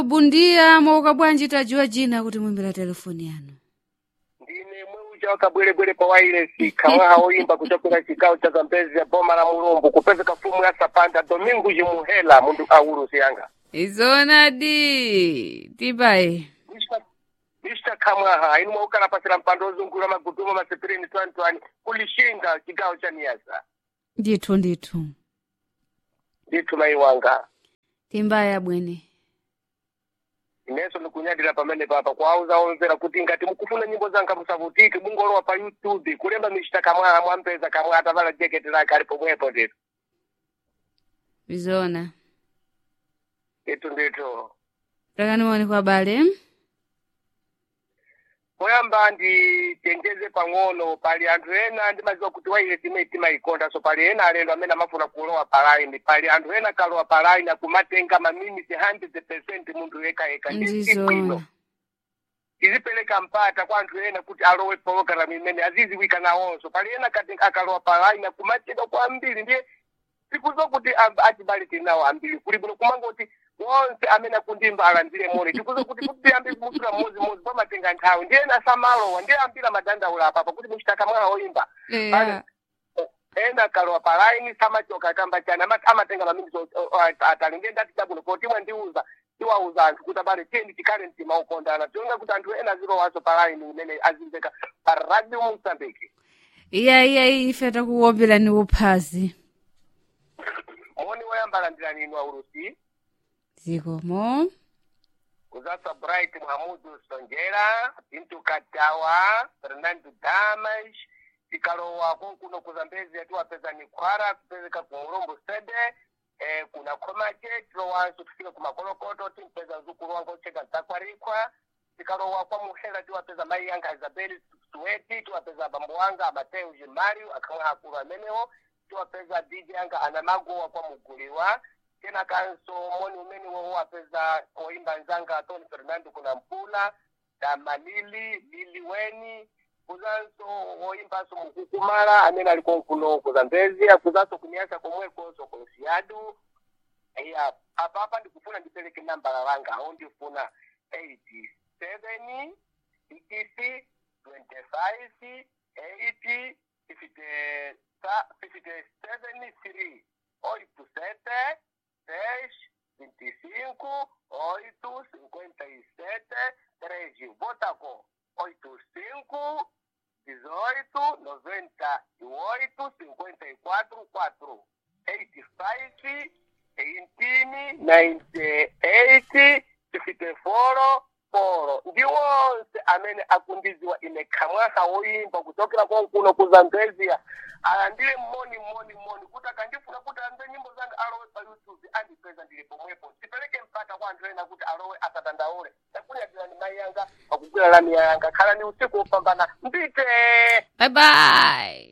bundiya mwauka bwanji tajiwa jina kuti mwimbira telefoni yanu ndine mweucha wakabwerebwere pa wailesi khawaha woyimba kuchokera chigawo cha zambezi ya boma la mulumbu kupezeka fumu ya sapanda domingo jimuhela mundu aulu siyanga izonadi tipaye mr khamwaha inu mwaukala pasira mpando ozungulira magudumo masepirini twantwani kulishinga chigawo cha niyasa ndithu ndithu ndithu mayi wanga timbaya bwene inenso ndikunyadira pamene papa kuauza omvera kuti ngati mukufuna nyimbo zanga musavutike mungolowa pa youtube kulemba mr kamwaha mwampeza kamwe atavala jeketi lake ali pomwepo ndithu izona ndithu ndithu takani maoni kwa bale poyamba nditengeze pang'ono pali anthu ena ndimadziwa kuti waile timene timayikonda so pali ena alendo amene amafuna kulowa palaini pali anthu ena kalowa palaini akumatenga maminiti 100 munthu yekayeka ndisibwino ndizona izipereka mpata kwa anthu ena kuti alowe pologalamu imene aziziwika nawonso pali ena kati akalowa palaini akumachedwa kwambiri ndiye tikuzo kuti amb- achibale tinawo ambiri kuli bwino kumangoti wonse amene akundimba alandire moni tikuzo kuti kuti tiyambe musula mmodzi-mmodzi pamatenga nthawi ndiye ena samalowa ndiye ambira madandaula apapa kuti muchitaka mwana woyimba eya ena kalowa palaini samachoka akamba chani ama- amatenga maminiti atali ndiye ndati chabwino poti imwe ndiuza tiwauza anthu kuti abale tiyeni tikhale mtima ukondana tiona kuti anthu ena azilowaso palaini imene azimveka pa radio mosambiki iya iya ife takuwombelani uphazi moni woyamba landirani inu aulusi zikomo kuzasa bright mhamudu sonjera pintu katawa fernando damas tikalowa konkuno kuzambezi atiwapeza ni khwara kupezeka ku mulombo sede eh, kuna khomache tilowanso tifike kumakolokoto timpeza mzukulu wanga ucheka ntakwarikhwa tikalowa kwa muhela tiwapeza mayi yanga isabeli suweti tiwapeza abambo wanga amateo jimario akamwe akulu amenewo tiwapeza dj yanga anamagowa kwa muguliwa tena kanso moni umene wowo wapeza oimba nzanga tony fernando kuna mpula na malili lili weni kuzanso woimbanso mukukumala amene ali konkuno kuzambezi akuzanso kunyasa komwekonso konsiyadu iya apapa ndikufuna ndipereke nambala langa aho ndifuna 87 60 25 80 57 3 oito sete dez vinte e cinco oito cinquenta e sete treze Vodacom oito cinco dezoito noventa e oito cinquenta e quatro quatro eighty five eighteen ninety eight fifty four four ndi wonse amene akundiziwa ine khamwaka woyimba kuchokera konkuno kuzambezia alandire mmoni mmoni mmoni kuti akandifuna kuti amve nyimbo zanga alowe pa youtube andipeza ndili pomwepo tipereke mpata kwa anthu ena kuti alowe asadandaule takunyadirani mayi yanga pakugwira lami yanga khalani usiku wopambana mbite bye bye